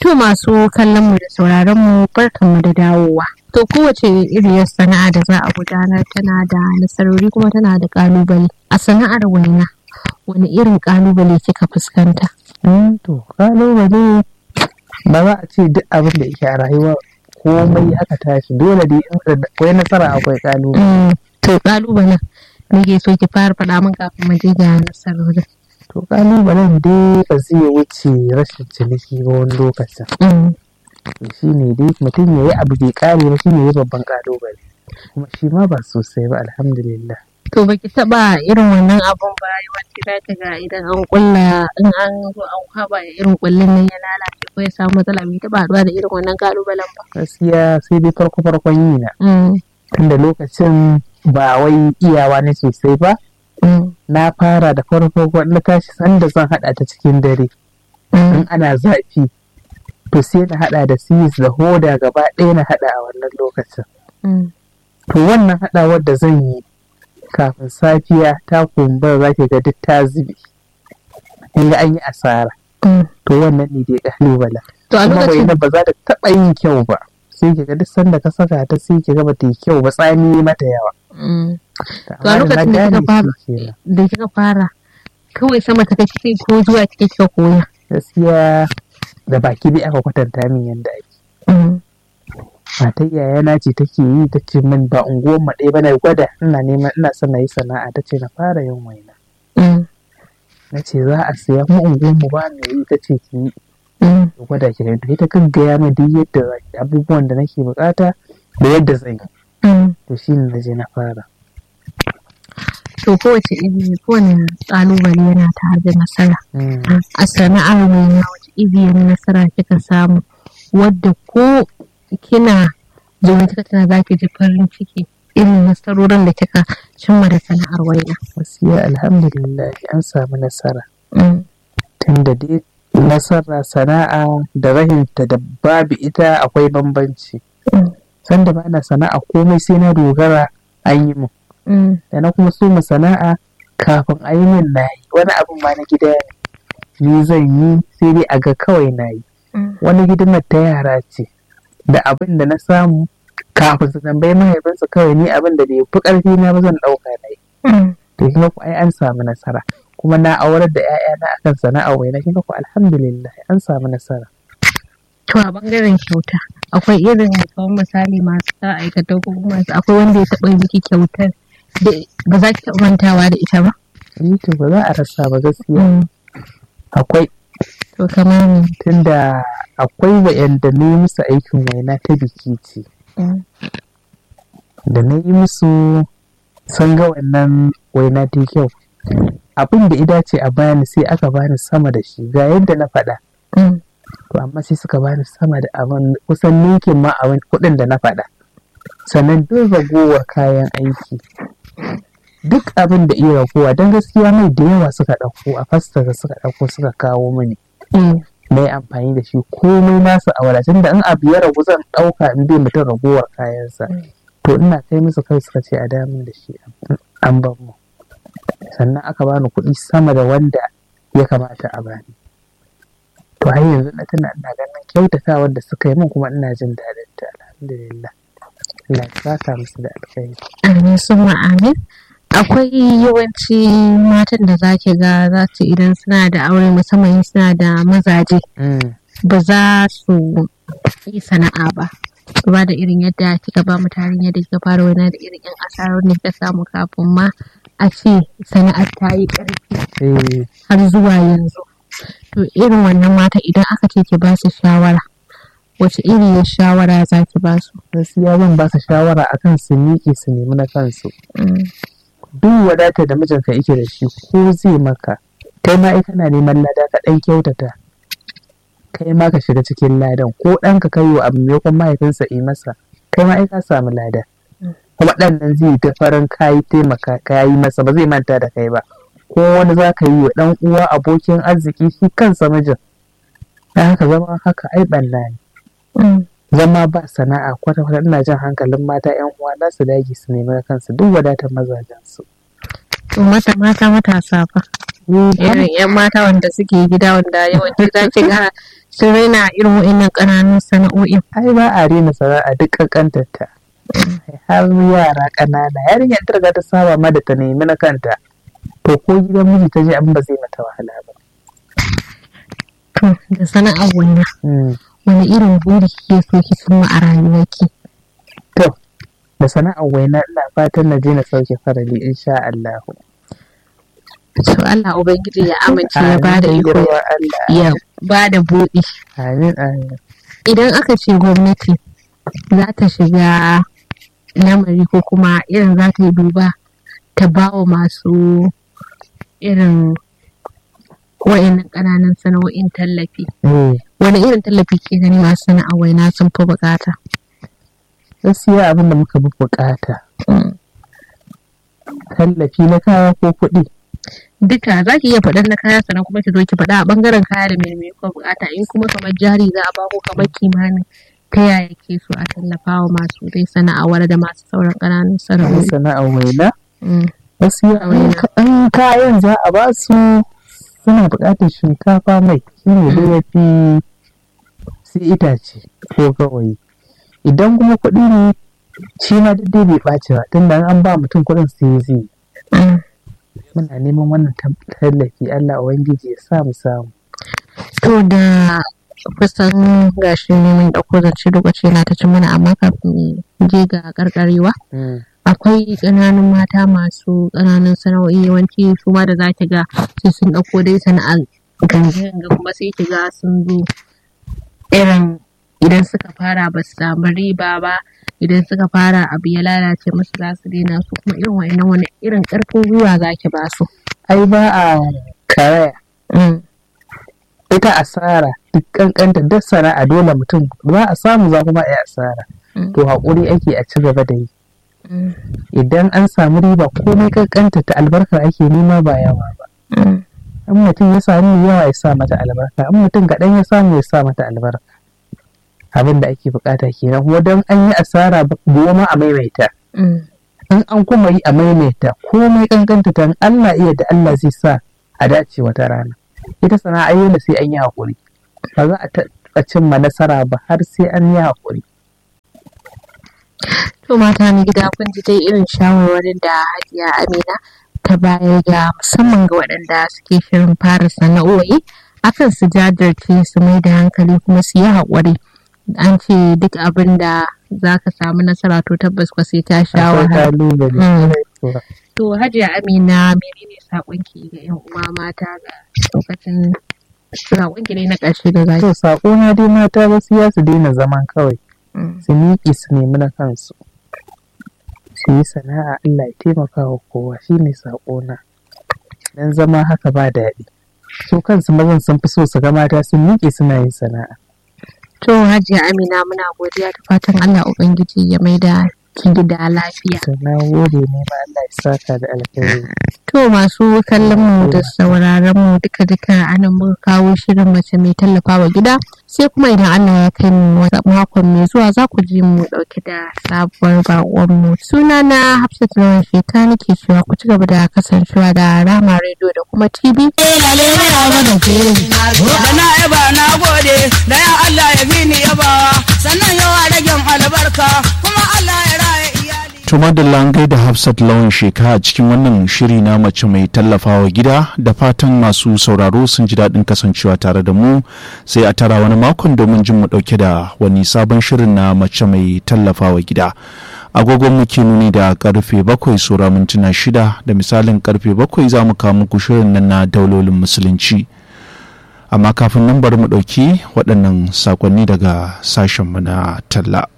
To masu kallon mu da sauraron mu barkan mu da dawowa. To kowace iriyar sana'a da za a gudanar tana da nasarori kuma tana da kalubale. A sana'ar waina wani irin kalubale kika fuskanta? to kalubale ba za a ce duk abin da yake a rayuwa komai aka tashi dole dai in akwai nasara akwai kalubale. To kalubalen me ke so ki fara faɗa min kafin mu je ga nasarorin. To kalubalen dai ba zai wuce rashin ciniki ba wani lokacin. Shi ne dai mutum ya yi abu bai kare ba shi ne babban kalubale. Kuma shi ma ba sosai ba alhamdulillah. To baki taba irin wannan abun ba yawanci za ka ga idan an kulla in an zo an kwaba irin kullun nan ya lalace ko ya samu matsala bai taba haɗuwa da irin wannan kalubalen ba. Gaskiya sai dai farko farkon yi na. Tunda lokacin ba wai iyawa ne sosai ba. Na fara da farko na tashi sanda zan haɗa ta cikin dare. In ana zafi to sai na haɗa da sis da hoda gaba ɗaya na haɗa a wannan lokacin. To wannan haɗawar da zan yi kafin safiya ta kumbura za ki ga duk ta zube. In ga an yi asara. To wannan ne dai kalubala. To a Kuma lokacin bai ba za ta taɓa yin kyau ba. Sai ki ga duk sanda ka saka ta sai ki ga ba ta yi kyau ba tsami mata yawa. Mm. To a Amma da lokacin da na kika gane fara shi kenan. da kika fara kawai sama ta kai kike ko zuwa kike kika koya. Gaskiya da baki dai aka kwatanta min yadda ake. matar yayana ce take yi ta ce min ba unguwar mu ɗaya ba na gwada ina neman ina son na yi sana'a ta ce na fara yin waina na ce za a siya mu unguwar mu ba mai yi ta ce ki yi ki gwada ki gani to ita kan gaya min duk yadda za ki abubuwan da nake bukata da yadda zan yi to shi ne na je na fara To kowace iri kowane kalubale yana tare da nasara. A sana'ar waina wace iriyar nasara kika samu wadda ko kina zaune kika tana za ki ji farin ciki irin nasarorin da kika cimma da sana'ar waina. gaskiya alhamdulillah an samu nasara tunda dai nasara sana'a da rahinta da babu ita akwai bambanci sanda ba na sana'a komai sai na dogara an yi mu da na kuma so mu sana'a kafin a yi min na yi wani abin ma na gida ne ni zan yi sai dai a ga kawai na yi wani hidimar ta yara ce da abin da na samu kafin su tambayi mahaifinsu kawai ni abin da bai fi ƙarfi na ba zan ɗauka na yi to kin ga ku ai an samu nasara kuma na aurar da 'ya'yana akan sana'a wai na kin ga ku alhamdulillah an samu nasara To a bangaren kyauta akwai irin kamar misali masu sa aikata ko kuma masu akwai wanda ya taɓa yi miki kyautar da ba za ki taɓa mantawa da ita ba. ni to ba za a rasa ba gaskiya akwai To kamar me? tunda akwai wa'yanda na yi musu aikin waina ta biki ce da na yi musu sun ga wannan waina ta yi kyau abin da ida ce a bani sai aka bani sama da shi ga yadda na faɗa to amma sai suka bani sama da abin kusan ninkin ma abin kuɗin da na faɗa sannan duk ragowar kayan aiki duk abin da iya ragowa don gaskiya mai da yawa suka ɗauko a fasta suka ɗauko suka kawo mini na yi amfani da shi komai nasu a wadatun da in abu ya ragu zan ɗauka in bai mutum ragowar kayansa to ina kai musu kai suka ce a damun da shi an ban mu sannan aka bani kuɗi sama da wanda ya kamata a bani to har yanzu na tana ina ganin kyautatawar da suka yi min kuma ina jin daɗin ta alhamdulillah Allah ya saka musu da alkhairi Amin sun amin. Akwai yawanci matan da za ki ga za su idan suna da aure musamman in suna da mazaje ba za su yi sana'a ba. Ba da irin yadda kika ba mu tarin yadda kika fara wani da irin yan asarar da kika samu kafin ma a ce sana'ar ta yi ƙarfi eh har zuwa yanzu. To irin wannan mata idan aka ce ki ba su shawara wace iriyar shawara za ki ba su? gaskiya zan ba su shawara akan su miƙe su nemi na kansu duk wadata da mijinka yake da shi ko zai maka kai ma ai kana neman lada ka ɗan kyautata kai ma ka shiga cikin ladan ko ɗanka kai wa abu maimakon mahaifinsa yi masa kai ma ai ka samu lada kuma ɗan nan zai ta farin kayi taimaka kayi masa ba zai manta da kai ba ko wani za ka yi wa ɗan uwa abokin arziki shi kansa mijin dan haka zama haka ai ɓanna ne zama ba sana'a kwata-kwata ina jan hankalin mata yan uwa za su dage su nemi na kansu duk wadatar mazajen su To mata mata matasa fa. irin yan mata wanda suke gida wanda yawanci za ki ga sun raina irin wa'annan ƙananun sana'o'in ai ba a rena sana'a duk kankantar ta har yara ƙanana yarinyar ta riga ta saba ma da ta nemi na kanta to ko gidan miji ta je abin ba zai mata wahala ba to da sana'ar waina wani irin buri kike so ki cimma a rayuwarki to da sana'ar waina ina fatan na je na sauke farali insha Allah to Allah ubangiji ya amince ya bada iko ya bada buɗi amin amin idan aka ce gwamnati za ta shiga lamari ko kuma irin za ta yi duba ta ba wa masu irin wa'annan ƙananan sana'o'in tallafi wani irin tallafi ke gani masu sana'a waina sun fi bukata gaskiya abin da muka fi bukata tallafi na kaya ko kuɗi duka za ki iya faɗar na kaya sannan kuma ki zo ki faɗa a ɓangaren kaya da mai ko bukata in kuma kamar jari za a ba ko kamar kimanin ta yaya ke so a tallafa wa masu dai sana'awar da masu sauran ƙananan sana'o'i sana'ar waina gaskiya an kayan za a ba su suna buƙatar shinkafa mai shi ne da ya fi sai itace ko gawayi idan kuma kuɗi ne shi ma duk dai bai ɓaci ba tunda an ba mutum kuɗin sai zai muna neman wannan tallafi Allah Ubangiji ya sa mu samu. To da kusan gashi ne mun ɗauko zance lokaci na ta ci mana amma kafin je ga karkarewa. Akwai ƙananun mata masu ƙananun sana'o'i yawanci su ma da za ki ga sai sun ɗauko dai sana'ar ganga kuma sai ki ga sun zo irin idan suka fara ba su samu riba ba idan suka fara abu ya lalace musu za su daina su kuma irin wa'annan wani irin karfin gwiwa za ki ba su. Ai ba a karaya. Ita asara duk kankanta duk sana'a dole mutum za a samu za kuma a asara. To haƙuri ake a ci gaba da yi. Idan an samu riba komai kankanta ta albarkar ake nema ba yawa ba. In mutum ya samu yawa ya sa mata albarka, in mutum kaɗan ya samu ya sa mata albarka. abin da ake bukata kenan kuma don an yi asara goma a maimaita in an kuma yi a maimaita komai kankanta ta Allah iya da Allah zai sa a dace wata rana ita sana'a yola sai an yi haƙuri ba za a taɓa cimma nasara ba har sai an yi haƙuri to mata ni gida kun ji dai irin shawarwarin da hajiya amina ta bayar ga musamman ga waɗanda suke shirin fara sana'o'i akan su jajirce su mai da hankali kuma su yi haƙuri an ce duk abin da za ka samu nasara to tabbas ka sai ta sha wahala. To Hajiya Amina menene saƙonki ga 'yan uwa mata ga lokacin saƙonki ne na ƙarshe da zaki. To saƙo na dai mata gaskiya su daina zaman kawai. Su miƙe su nemi na kansu. Su yi sana'a Allah ya taimaka wa kowa shine saƙo na. Dan zama haka ba daɗi. Su kansu mazan sun fi so su ga mata sun miƙe suna yin sana'a. To Hajiya Amina muna godiya da fatan Allah Ubangiji ya maida ki gida lafiya. Na gode ne ma Allah ya saka da alkhairi. To masu kallon mu da sauraron mu duka duka anan muka kawo shirin mace mai tallafawa gida sai kuma idan Allah ya kai mu wata makon mai zuwa za ku ji mu dauke da sabuwar bakon mu. Suna na Hafsat Lawan Sheka nake cewa ku ci gaba da kasancewa da Rama Radio da kuma TV. Da na yaba na gode da ya Allah ya bi ni yabawa sannan yawa ragen albarka kuma Allah ya raya iyali. To madalla an gaida Hafsat lawan sheka a cikin wannan shiri na mace mai tallafawa gida da fatan masu sauraro sun ji daɗin kasancewa tare da mu sai a tara wani makon domin jin mu ɗauke da wani sabon shirin na mace mai tallafawa gida. agogon muke nuni da karfe bakwai sura mintuna shida da misalin karfe bakwai za mu kawo muku shirin nan na daulolin musulunci amma kafin nan bari mu ɗauki waɗannan sakonni daga sashenmu na talla